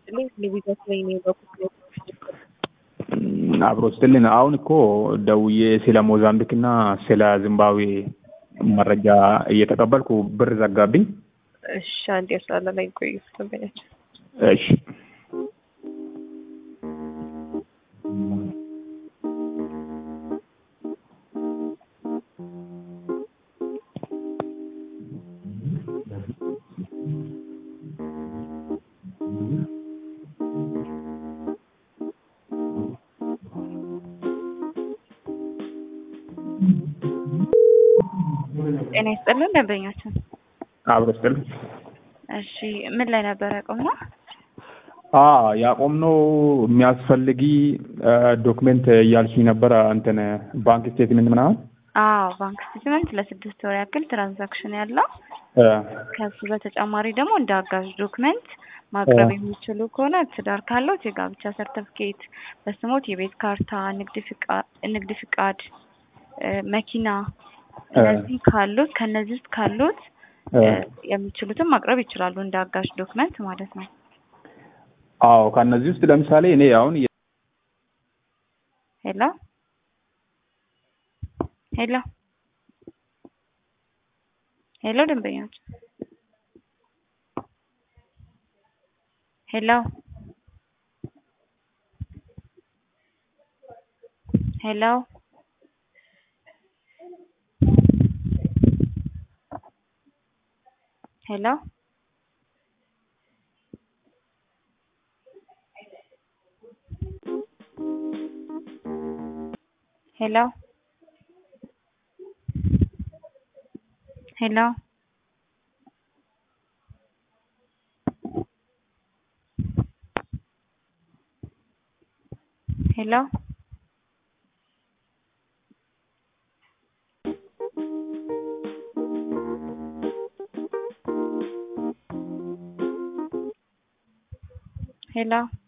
ይስጥልኝ። ቴሌቪዥን ላይ ነው በኩል አብሮ ስትልን አሁን እኮ ደውዬ ስለ ሞዛምቢክ እና ስለ ዚምባብዌ መረጃ እየተቀበልኩ ብር ዘጋብኝ። እሺ፣ አንድ ያስላለ ላይ ቆዩ ደንበኛችን እሺ ጤና ይስጥልን ደንበኛችን። አብሮ ስትልን እሺ ምን ላይ ነበረ ያቆምነው? አ ያቆምነው የሚያስፈልጊ ዶክሜንት እያልሽኝ ነበረ እንትን ባንክ ስቴትመንት ምናምን አዎ ባንክ ስቴትመንት ለስድስት ወር ያክል ትራንዛክሽን ያለው እ ከሱ በተጨማሪ ደግሞ እንደ አጋዥ ዶክመንት ማቅረብ የሚችሉ ከሆነ ትዳር ካለዎት የጋብቻ ሰርተፍኬት፣ በስሞት የቤት ካርታ፣ ንግድ ፍቃድ ንግድ ፍቃድ እ መኪና እነዚህ ካሉት ከነዚህ ውስጥ ካሉት እ የሚችሉትን ማቅረብ ይችላሉ እንደ አጋዥ ዶክመንት ማለት ነው። አዎ ከእነዚህ ውስጥ ለምሳሌ እኔ አሁን ሄሎ ሄሎ ሄሎ ደንበኞች ሄሎ ሄሎ ሄሎ ሄሎ ሄሎ ሄሎ ሄሎ